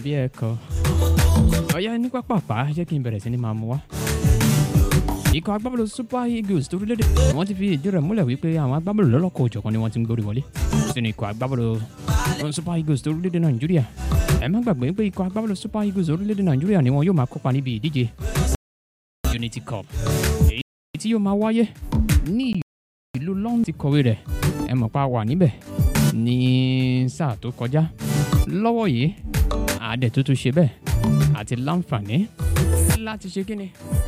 bí ẹ̀kọ́ ọ̀yá ní pápápá jẹ́ kí n bẹ̀rẹ̀ sí ni máa mú wá. ikọ̀ agbábọ́ọ̀lù super eagles tó orílẹ̀-èdè wọ́n ti fi ìdí rẹ̀ múlẹ̀ wípé àwọn agbábọ́ọ̀lù lọ́lọ́kọ̀ òjọ̀kan ni wọ́n ti ń gbórí wọlé sínú ikọ̀ agbábọ́ọ̀lù super eagles tó orílẹ̀-èdè nàìjíríà ẹ má gbàgbé pé ikọ̀ agbábọ́ọ̀lù super eagles orílẹ̀-èdè nàìjíríà ni wọn yóò máa kópa níbi ìdíje unity cup èyí tí yóò máa wáyé ní ìlú london ti kọ̀wé rẹ̀ ẹ mọ̀ pa wà níbẹ̀ ní sáà tó kọjá lọ́wọ́ yìí àádẹ́ tó tún ṣe bẹ́ẹ̀ àti láǹfààní láti ṣe kíni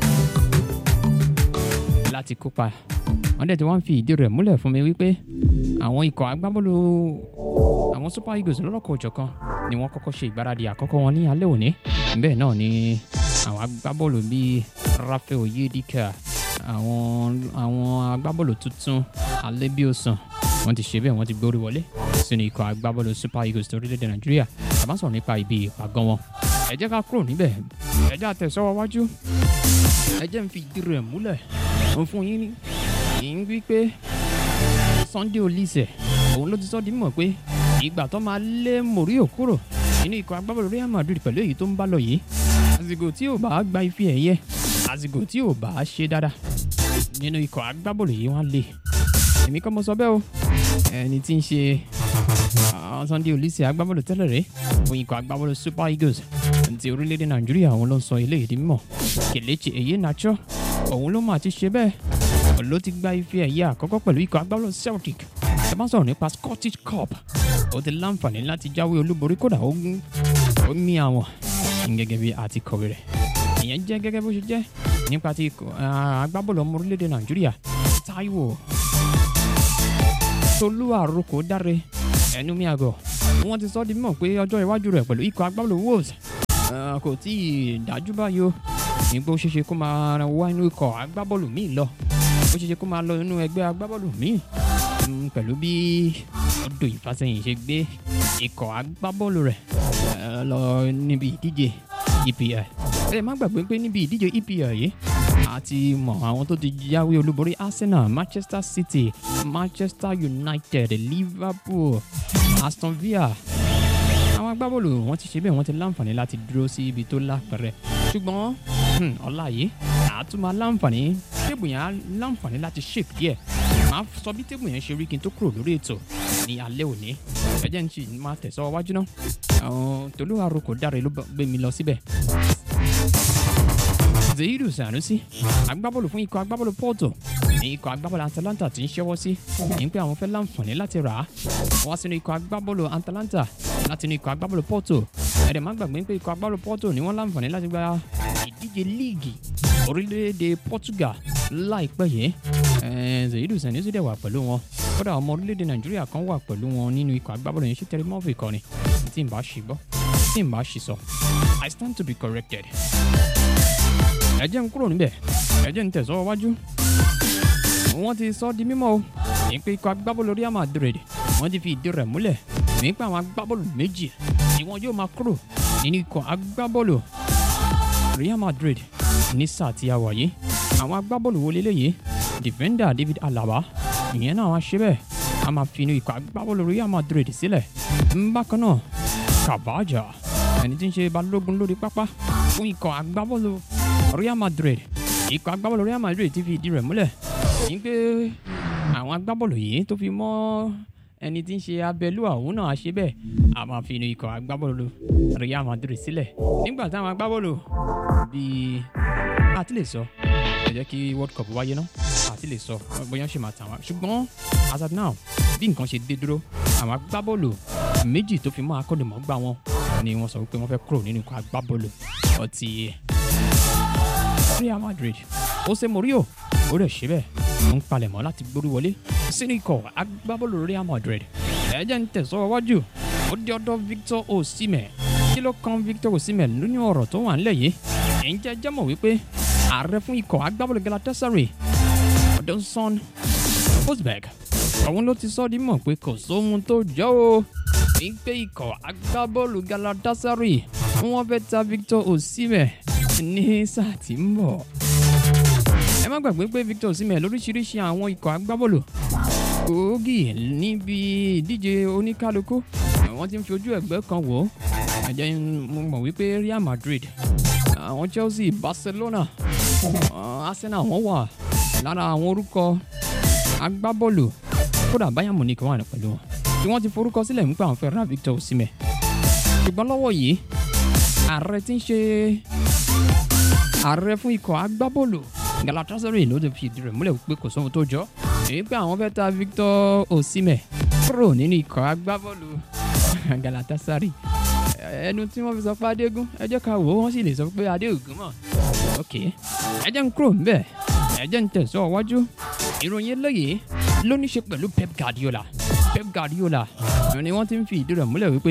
láti kópa wọ́n dẹ̀ tí wọ́n fi ìdí rẹ̀ múlẹ̀ fún mi wípé àwọn ikọ̀ agbábọ́ọ̀lù àwọn super eagles lọ́lọ́kọ̀ òjọ̀kan ni wọ́n kọ́kọ́ ṣe ìgbáradì àkọ́kọ́ wọn ní alẹ́ òní bẹ́ẹ̀ náà ni àwọn agbábọ́ọ̀lù bíi rafael yedika àwọn àwọn agbábọ́ọ̀lù tuntun alẹ́bíọ̀sán wọ́n ti ṣe bẹ́ẹ̀ wọ́n ti gbórí wọlé sínú ikọ̀ agbábọ́ọ̀lù super eagles torílẹ̀-èdè nàìjíríà àbá sọ̀rọ̀ nípa ibi ìpàgọ́ wọn ẹ jẹ́ ká kúrò níbẹ̀ ẹ jẹ́ àtẹ̀sọ́wọ́ wájú ẹ jẹ́ ń fi ìdí rẹ̀ múlẹ̀ ń fún yín ní ń wí pé sunday olise òun ló ti sọ di mímọ̀ pé ìgbà tó máa lé morio kúrò nínú ikọ̀ agbábọ́ọ̀lù real madrid pẹ̀lú èyí tó ń bá lọ yìí àsìkò tí ò bá gba ife ẹ̀yẹ àsìkò tí ò bá ṣe dáadáa nínú ikọ̀ agbábọ́ọ̀lù yìí wọ́n lé èmi kọ́ mo sọ bẹ́ẹ̀ o ẹni tí ń ṣe àwọn sunday olise agbábọ́ọ̀lù tẹ́lẹ̀ rẹ̀ fún ikọ̀ agbábọ́ọ̀lù super eagles ti orílẹ̀-èdè nàìjíríà òun ló ń sọ eléyìí di mímọ̀ kelechi èyí nacho òun ló máa ti ṣe bẹ́ẹ̀ ló ti gba ife ẹ̀yẹ àkọ́kọ́ pẹ̀lú ikọ̀ agbábọ́ọ̀lù celtic ẹ bá sọ̀rọ̀ nípa scottish cup ó ti láǹfààní láti jáwé olúborí kódà ó gún ó mí àwọn gẹ́gẹ́ bí àti kọ̀wé rẹ̀ ìyẹn jẹ́ gẹ́gẹ́ bó ṣe jẹ́ nípa ti agbábọ́ọ̀lù ọmọ orílẹ̀-èdè nàìjíríà taiwo tolú àròkọ dáre ẹnu mi àgọ̀ wọ́n ti sọ di mímọ̀ pé ọjọ́ iwájú rẹ̀ pẹ̀lú ikọ̀ agbábọ́ọ̀lù wolves kò tí ì dájú báyìí o nígbà ó ṣeéṣe kó máa wá inú ikọ̀ agbábọ́ọ̀lù míì lọ ó ṣeéṣe kó máa lọ inú ẹgbẹ́ agbábọ́ọ̀lù míì pẹ̀lú bí ọdún ìfàsẹ́yìn ṣe gbé ikọ̀ agbábọ́ọ̀lù rẹ̀ lọ níbi ìdíje epl ẹ má gbàgbé pé níbi ìdíje epl yìí a ti mọ àwọn tó ti jáwé olúborí arsenal manchester city manchester united liverpool aston villa àwọn agbábọ́ọ̀lù wọn ti ṣe bẹ́ẹ̀ wọ́n ti láǹfààní láti dúró sí ibi tó lápẹ̀rẹ̀ ṣùgbọ́n ọ̀la yìí àtúmọ̀ láǹfààní tébù yẹn á láǹfààní láti shape díẹ̀ màá sọ bí tébù yẹn ṣe rí kí n tó kúrò lórí ètò ní alẹ́ òní ẹjẹ́ ń ṣì máa tẹ̀sọ́ wájú náà àwọn tolú àròkọ dáre ló gbé mi lọ síbẹ̀ zayidu sanusi agbábọ́ọ̀lù fún ikọ̀ agbábọ́ọ̀lù porto ní ikọ̀ agbábọ́ọ̀lù atalanta ti ń ṣẹ́wọ́ sí ní pé àwọn fẹ́ láǹfààní láti rà á wá sínú ikọ̀ agbábọ́ọ̀lù atalanta láti inú ikọ̀ agbábọ́ọ̀lù porto ẹ̀rẹ̀ má gbàgbé pé ikọ̀ agbábọ́ọ̀lù porto ni wọ́n láǹfààní láti gba ìdíje líìgì orílẹ̀-èdè portugal láìpẹ́ yìí zayidu sanusi dẹ̀ wà pẹ̀lú wọn kódà ọmọ orílẹ̀-èdè nàìjíríà kan wà pẹ̀lú wọn nínú ikọ̀ agbábọ́ọ̀lù yẹn ṣe tẹ̀lé mọ́fì kọ́ni tí n bá ṣì gbọ́ tí n bá ṣì sọ i stand to be corrected ẹ jẹ́ ń kúrò níbẹ̀ ẹ jẹ́ ń tẹ̀sọ́ wájú. wọ́n ti sọ di mímọ́ o ní pé ikọ̀ agbábọ́ọ̀lù real madrid wọ́n ti fi ìdí rẹ̀ múlẹ̀ ní pé àwọn agbábọ́ọ̀lù méjì ni wọ́n yóò máa kúrò nínú ikọ̀ agbábọ́ọ̀lù real madrid ní sáà tí a wà yìí àwọn agbábọ́ọ̀lù wo leléyìí defender david alaba ìyẹn náà wá ṣe bẹ́ẹ̀ a máa fi inú ikọ̀ agbábọ́ọ̀lù real madrid sílẹ̀ bákan náà kavaja ẹni tí ń ṣe balógun lórí pápá fún ikọ̀ agbábọ́ọ̀lù real madrid ikọ̀ agbábọ́ọ̀lù real madrid ti fi ìdí rẹ̀ múlẹ̀ ní pé àwọn agbábọ́ọ̀lù yìí tó fi mọ́ ẹni tí ń ṣe abẹ́lú àwọn náà ṣe bẹ́ẹ̀ a máa fi inú ikọ̀ agbábọ́ọ̀lù real madrid sílẹ̀ nígbà táwọn agbábọ́ọ̀lù bíi àti lè sọ ẹ jẹ́ kí world cup wáyé náà àti lè sọ bóyá ṣe máa tàn wá ṣùgbọ́n as of now bí nǹkan ṣe dé dúró àwọn agbábọ́ọ̀lù méjì tó fi mọ́ akọ́nìmọ̀gbà wọn ni wọ́n sọ wípé wọ́n fẹ́ kúrò nínú ikọ̀ agbábọ́ọ̀lù ọtí real madrid jose morio ó rẹ̀ ṣe bẹ́ẹ̀ ó ń palẹ̀mọ́ láti gbórí wọlé sínú ikọ̀ agbábọ́ọ̀lù real madrid ẹ̀jẹ̀ ń tẹ̀sọ́ wájú ó di ọ̀dọ̀ victor osimhen kí ló kan victor osimhen nínú ọ̀rọ̀ tó wà ńlẹ̀ yìí ǹjẹ́ jẹ́ mọ̀ wípé ààrẹ fún ikọ̀ agbábọ́ọ̀lù galatasaray odonson osberg òun ló ti sọ ọ́ di mọ̀ pé kò sóhun tó jọ o wípé ikọ̀ agbábọ́ọ̀lù galatasaray wọ́n fẹ́ ta victor osimhen ní sáà tí ń bọ̀. ẹ má gbàgbé pé victor osimhen lóríṣiríṣi àwọn ikọ̀ agbábọ́ọ̀lù gbòógì níbi ìdíje oníkálukú wọ́n ti ń fi ojú ẹ̀gbẹ́ kan wò ó ẹ jẹ́ n- mo mọ̀ wípé Real Madrid àwọn Chelsea Barcelona uh, Arsenal wọ́n wà lára àwọn orúkọ agbábọ́ọ̀lù kódà Bayern Munich wà pẹ̀lú wọn tí wọ́n ti forúkọ sílẹ̀ nípa àwọn fẹ́ ra Victor Osimhen ṣùgbọ́n lọ́wọ́ yìí ààrẹ tí ń ṣe ààrẹ fún ikọ̀ agbábọ́ọ̀lù Galatasaray ló ti fi ìdí rẹ̀ múlẹ̀ pé kò sóhun tó jọ èyí pé àwọn fẹ́ ta Victor Osimhen kúrò nínú ikọ̀ agbábọ́ọ̀lù Galatasaray ẹnu tí wọ́n fi sọ pé adégún ẹ jẹ́ ká wò ó wọ́n sì lè sọ pé adéògùn mọ̀ ok ẹ jẹ́ ń kúrò ńbẹ̀ ẹ jẹ́ ń tẹ̀sọ́ wájú ìròyìn eléyìí ló ní ṣe pẹ̀lú Pep Guardiola Pep Guardiola ni wọ́n ti ń fi ìdí rẹ̀ múlẹ̀ wípé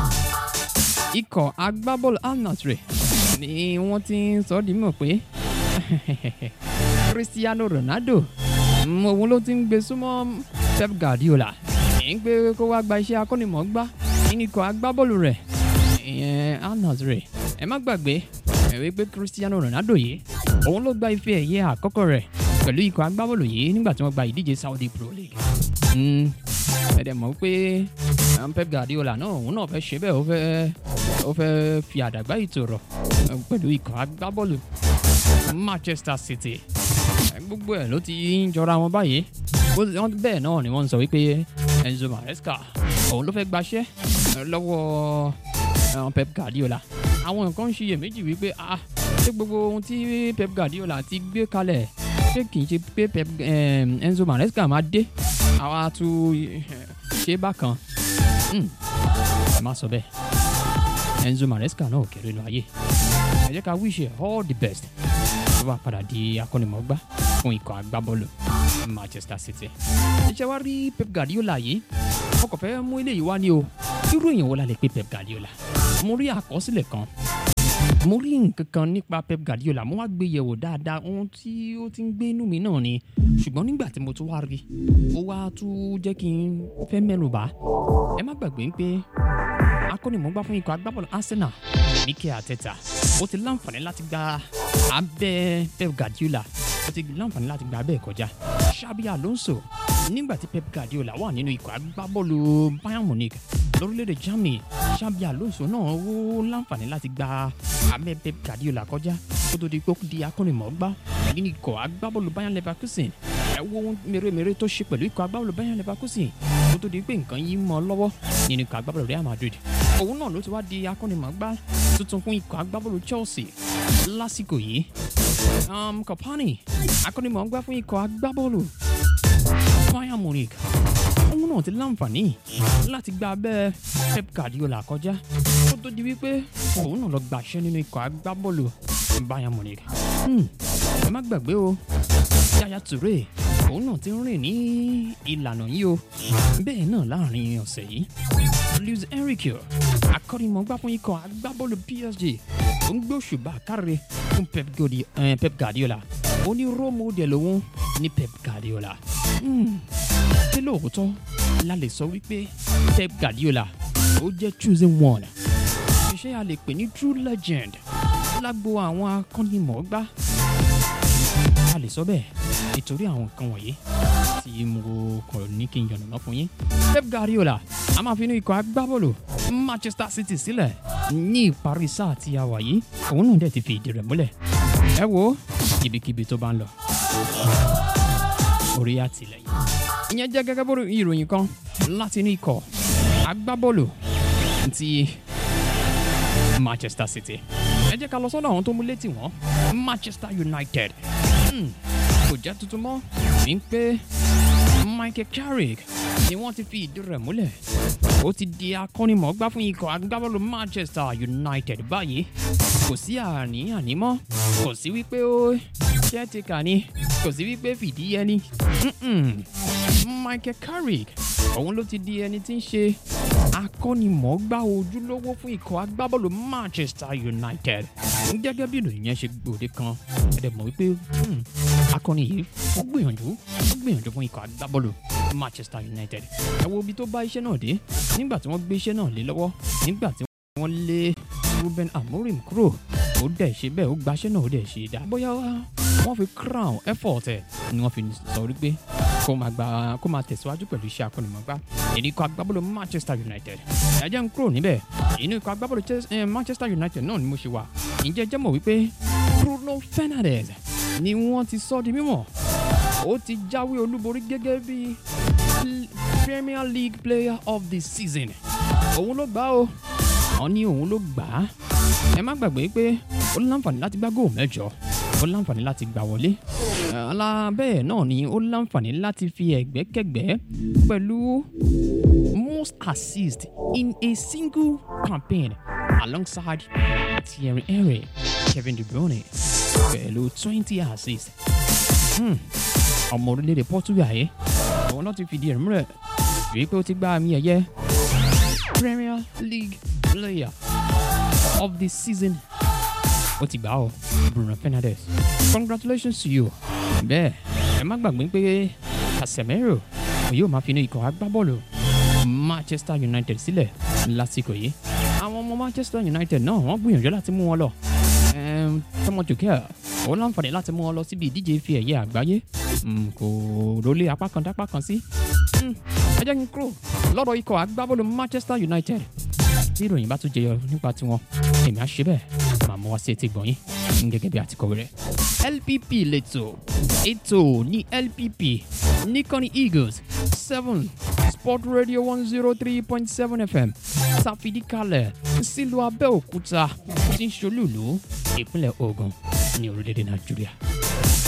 ikọ̀ agbábọ́ọ̀lù Al Nassr ni wọ́n ti ń sọ ọ́ di mọ̀ pé Cristiano Ronaldo mm, òun ló ti ń gbé súnmọ́ Pep Guardiola èyí ń pé kó wá gba iṣẹ́ akọ́nimọ̀ọ́gbá nínú ikọ̀ agbábọ́ọ̀lù rẹ̀ ìyẹn Al Nassr ẹ má gbàgbé ẹ wí pé Cristiano Ronaldo yìí òun ló gba ife ẹ̀yẹ àkọ́kọ́ rẹ̀ pẹ̀lú ikọ̀ agbábọ́ọ̀lù yìí nígbà tí wọ́n gba ìdíje Saudi Pro League Mm, ẹ dẹ̀ mọ̀ pé um, Pep Guardiola náà òun náà fẹ́ ṣe bẹ́ẹ̀ ó fẹ́ ó fẹ́ fi àdàgbà ìtòrọ̀ um, pẹ̀lú ikọ̀ agbábọ́ọ̀lù Manchester City Ẹ, gbogbo ẹ̀ ló ti ń jọra wọn báyìí Bó ti- wọ́n- bẹ́ẹ̀ náà ni wọ́n ń sọ wípé Enzo Maresca òun ló fẹ́ gbaṣẹ́ ẹ, lọ́wọ́ um, Pep Guardiola àwọn nǹkan ń ṣiyèméjì wípé ah ṣé gbogbo ohun tí Pep Guardiola ti gbé kalẹ̀ ṣé kì í ṣe pé Pep um, Enzo Maresca máa dé àwa tún eh, ṣe bákan Hmm, ẹ má sọ bẹ́ẹ̀ Enzo Maresca náà ò kéré lọ ayé ẹ jẹ́ ká wish ẹ all the best tó bá padà di akọ́nimọ̀ọ́gbá fún ikọ̀ agbábọ́ọ̀lù Manchester City. iṣẹ́ wa rí Pep Guardiola yìí ọkọ̀ fẹ́ mú eléyìí wá ní o irú èèyàn wo la lè pe Pep Guardiola mo rí àkọsílẹ̀ kan mo rí nǹkan kan nípa Pep Guardiola mo wá gbé yẹ̀wò dáadáa ohun tí ó ti ń gbé inú mi náà ni ṣùgbọ́n nígbà tí mo tún wá rí ó wá tún jẹ́ kí n fẹ́ mẹ́nu bà ẹ má gbàgbé pé akọ́nimọ̀ọ́gbá fún ikọ̀ agbábọ́ọ̀lù Arsenal Mikel Arteta ó ti láǹfààní láti gba abẹ́ Pep Guardiola ó ti láǹfààní láti gba abẹ́ ẹ̀ kọjá Xabi Alonso nígbà tí Pep Guardiola wà nínú ikọ̀ agbábọ́ọ̀lù Bayern Munich lórílẹ̀‐èdè Germany Xabi Alonso náà ó láǹfààní láti gba abẹ́ Pep Guardiola kọjá kó tó di pé ó di akọ́nimọ̀ọ́gbá nínú ikọ̀ agbábọ́ọ̀lù Bayern Leverkusen ẹ wo ohun mèremère tó ṣe pẹ̀lú ikọ̀ agbábọ́ọ̀lù Bayern Leverkusen kó tó di pé nǹkan yìí mọ́ ọ lọ́wọ́ nínú ikọ̀ agbábọ́ọ̀lù Real Madrid òun náà ló ti wá di akọ́nimọ̀ọ́gbá tuntun fún ikọ̀ agbábọ́ọ̀lù Chelsea lásìkò yìí um, Kompany akọ́nimọ̀ọ́gbá fún ikọ̀ agbábọ́ọ̀lù Bayern Munich òun náà ti láǹfààní láti gba abẹ́ Pep Guardiola kọjá kó tó di wípé òun náà lọ gbàṣẹ́ nínú ikọ̀ agbábọ́ọ̀lù Bayern Munich Hmm, ẹ má gbàgbé o Yaya Toure òun náà ti ń rìn ní ìlànà yìí o bẹ́ẹ̀ náà láàrin ọ̀sẹ̀ yìí Luis Enrique akọ́nimọ̀ọ́gbá fún ikọ̀ agbábọ́ọ̀lù PSG ó ń gbé òṣùbà káre fún Pep Guardi- eh, Pep Guardiola ó ní role model òun ní Pep Guardiola Hmm, ṣé lóòótọ́ la lè sọ wípé Pep Guardiola ó jẹ́ choosing one ṣé a lè pè ní true legend lágbo àwọn akọ́nimọ̀ọ́gbá a lè sọ bẹ́ẹ̀ nítorí àwọn nǹkan wọ̀nyí tí mo kọ̀ ní kí n yànnàná fún yín. Pep Guardiola a máa fi inú ikọ̀ agbábọ́ọ̀lù Manchester City sílẹ̀ ní ìparí sáà tí a wà yìí òun náà dẹ̀ ti fi ìdí rẹ̀ múlẹ̀. ẹ wo ibikíbi tó bá ń lọ orí àtìlẹ́yìn. ìyẹn jẹ́ gẹ́gẹ́ bó ìròyìn kan láti inú ikọ̀ agbábọ́ọ̀lù ti Manchester City. ẹ jẹ́ ká lọ sọ́dọ̀ àwọn tó mú létí wọn Manchester United. Hmm, kò jẹ́ tuntun mọ́ ní pé Michael Carrick ni wọ́n ti fi ìdí rẹ̀ múlẹ̀. ó ti di akọ́nimọ̀ọ́gbá fún ikọ̀ agbábọ́ọ̀lù Manchester United báyìí. kò sí àní-àní mọ́ kò sí wípé ó ṣẹ́ ti kà ní kò sí wípé fìdí ẹni. Mm-mm. Michael Carrick òun ló ti di ẹni tí ń ṣe akọ́nimọ̀ọ́gbá ojúlówó fún ikọ̀ agbábọ́ọ̀lù Manchester United gẹ́gẹ́ bí ìròyìn yẹn ṣe gbòde kan ẹ̀dẹ̀ mọ̀ wípé hmm, akọni yìí ó gbìyànjú ó gbìyànjú fún ikọ̀ agbábọ́ọ̀lù Manchester United ẹ wo ibi tó bá iṣẹ́ náà dé nígbà tí wọ́n gbé iṣẹ́ náà lé lọ́wọ́ nígbà tí wọ́n lé Ruben Amorim kúrò ó dẹ̀ ṣe bẹ́ẹ̀ ó gbaṣẹ́ náà ó dẹ̀ ṣe dáa bóyá wọ́n fi crown effort ẹ̀ ni wọ́n fi sọ wípé kó máa gba kó máa tẹ̀síwájú pẹ̀lú iṣẹ́ akọ́nimọ̀gbá ìní ikọ̀ agbábọ́ọ̀lù Manchester United ẹ jẹ́ n kúrò níbẹ̀ inú ikọ̀ agbábọ́ọ̀lù Chelsea- eh, Manchester United náà ni mo ṣe wà ǹjẹ́ jẹ́ mọ̀ wípé Bruno Fernandes ni wọ́n ti sọ di mímọ̀ ó ti jáwé olúborí gẹ́gẹ́ bí L- Premier League Player of the Season òun ló gbà ó wọ́n ní òun ló gbà á ẹ má gbàgbé pé ó láǹfààní láti gbá góò mẹ́jọ ó láǹfààní láti gbà wọlé ala bẹ́ẹ̀ náà ni ó láǹfààní láti fi ẹ̀gbẹ́kẹ̀gbẹ́ pẹ̀lú most assist in a single campaign alongside Thierry Henry Kevin De Bruyne pẹ̀lú twenty assists Hmm, ọmọ orílẹ̀-èdè Portugal yìí àwọn náà ti fìdí ẹ̀ múlẹ̀ wípé ó ti gba àmì ẹ̀yẹ Premier League Player of the Season ó ti gbà ọ́ Bruno Fernandes congratulations to you bẹ́ẹ̀ ẹ má gbàgbé pé Casemiro yóò máa fi inú ikọ̀ agbábọ́ọ̀lù Manchester United sílẹ̀ lásìkò yìí àwọn ọmọ Manchester United náà wọ́n gbìyànjú láti mú wọn lọ Em, Thomas Tuchel ó láǹfààní láti mú wọn lọ síbi ìdíje ife ẹ̀yẹ àgbáyé Mm, kò rólé apá kan dápá kan sí Mm, ẹ jẹ́ kí n kúrò lọ́dọ̀ ikọ̀ agbábọ́ọ̀lù Manchester United tí ìròyìn bá tún jẹyọ nípa tiwọn èmi á ṣe bẹ́ẹ̀ màá mú wá sí etí gbọ̀nyìn gẹ́gẹ́ bí àtikọ̀wé rẹ̀. LPP lẹ́tọ̀ ètò ní LPP níkànnì Eagles seven Sport Radio one zero three point seven FM tàfidí kalẹ̀ sílùú Abẹ́òkúta tí ń ṣolúùlú ìpínlẹ̀ Ògùn ní orílẹ̀-èdè Nàìjíríà.